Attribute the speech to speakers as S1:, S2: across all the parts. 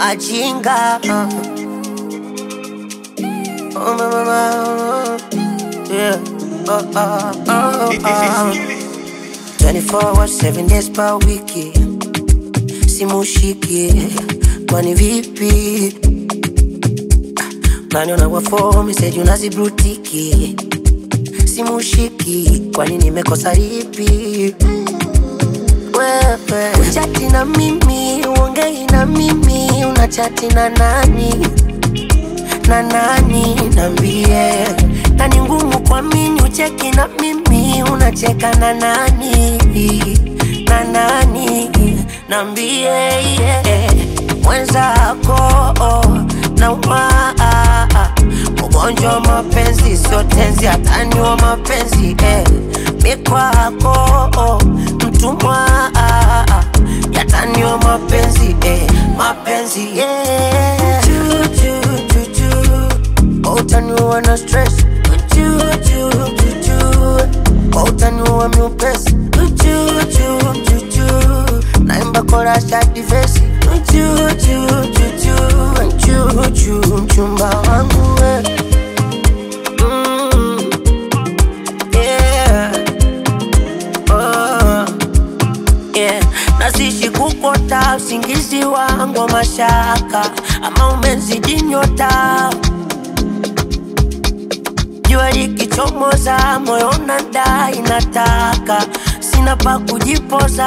S1: machinga Oh, mama, mama, yeah. Oh, oh, oh, oh. 24 hours, 7 days per wiki simushiki kwani vipi naniona wafo meseji unazibrutiki simushiki kwani nimekosa lipi wewe uchati na mimi uongei na mimi unachati na nani na nani nambie na ni ngumu kuamini ucheki na mimi unacheka na nani na nani nambie yeah. mwenzako nauma ugonjwa wa mapenzi sio tenzi hatani wa mapenzi eh. mikwako mtumwa yatani wa mapenzi eh. mapenzi yeah. Choo, choo, choo, choo. utaniua na stress Choo, choo, choo, choo. utaniua miupesi Choo, choo, choo, choo. naimba korasha divesi Choo, choo, choo, choo. Choo, choo, mchumba wangu we Mm. Yeah. Oh. Yeah. nasishi kukota usingizi wangu wa mashaka ama umezidi nyota jua likichomoza moyo unadai nataka sina pa kujipoza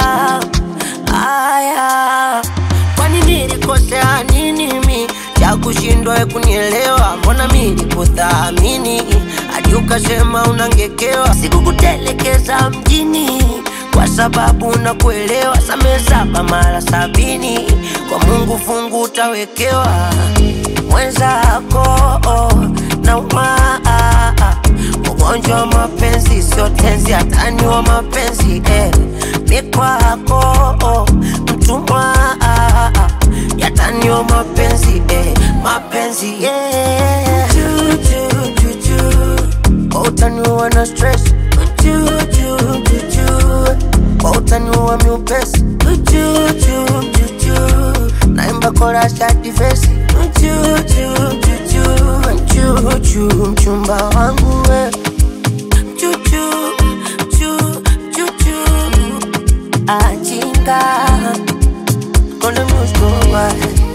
S1: aya kwani nilikosea nini mi cha kushindwa we kunielewa mbona mi nikuthamini hadi ukasema unangekewa sikukutelekeza mjini kwa sababu nakuelewa same saba mara sabini kwa mungu fungu utawekewa mwenzako nauma ugonjwa wa mapenzi sio tenzi hatani wa mapenzi eh. mikwako mtumwa yatani wa mapenzi eh. mapenzi yeah. Choo, choo, choo, choo. utaniua na stress Choo, choo, choo, choo. utaniua miupesi Choo, choo, choo, choo. naimba korasha divesi Choo, choo, choo, choo. Choo, choo, mchumba wangu we Choo, choo, choo, choo, choo. achinga konde muskowa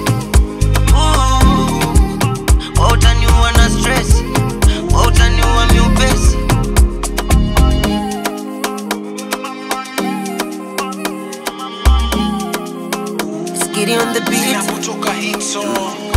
S1: utaniua na stress utaniua miupesi Skitty on the beat
S2: Kutoka hit song